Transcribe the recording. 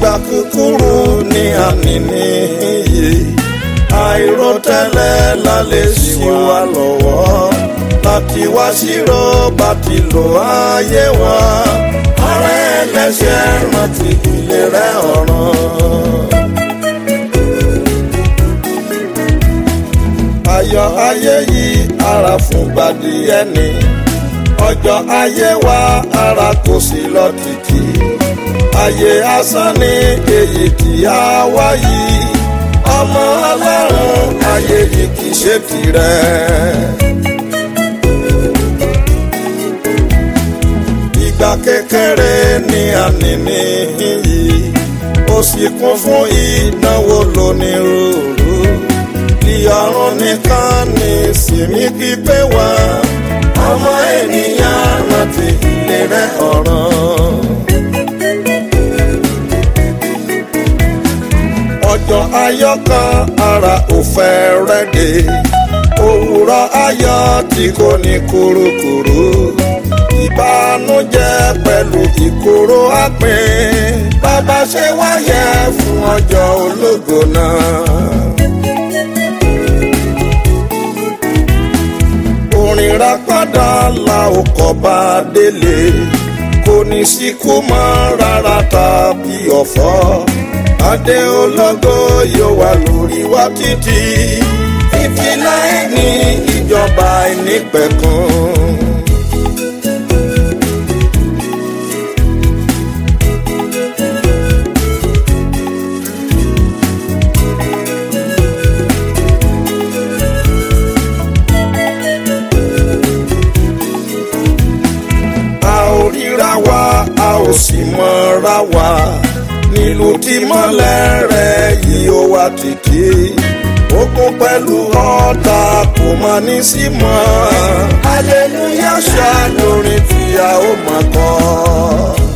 ìgbà kúkúrú ní àní níyì àìròtẹ́lẹ̀ la lè ṣì wá lọ́wọ́ láti wá ṣírò bá ti lò ayé wa ọ̀rẹ́ ẹlẹ́ṣẹ̀ rántí ìlera ọ̀ràn. ayọ̀ ayé yìí ara fún gbàdí ẹni ọjọ́ ayé wa ara kò sí lọ títí ayé asán ní èyí tí a wá yìí ọmọ ọlọ́run ayé yìí kì í ṣe tirẹ̀. ìgbà kékeré ní àní níyì ó sì kún fún ìnáwó lónírúurú ìyọrùn nìkan ní ìsinmi pípé wá ọmọ ènìyàn rántí ìlera ọ̀ràn. ọjọ́ ayọ̀ kan ara ò fẹ́ rẹ́gẹ̀ òwúrọ̀ ayọ̀ tí kò ní kúrúkúrú ìbànújẹ́ pẹ̀lú ìkorò àpín bàbá ṣe wáyé fún ọjọ́ ológo náà. orin rápádà la ò kọ́ bá délé kò ní síkú mọ́ rárá tàbí ọ̀fọ̀ adé ológo yóò wà lórí wa títí fífi láì ní ìjọba ìnípẹ̀kun. a ò ríra wa a ò sì mọ̀ra wa nílùú tí mọ́lẹ̀ rẹ̀ yìí ó wá títí ogun pẹ̀lú ọ̀tá kò mọ ní sí mọ́ hallelujah ṣá lórin tí a ó máa kọ́.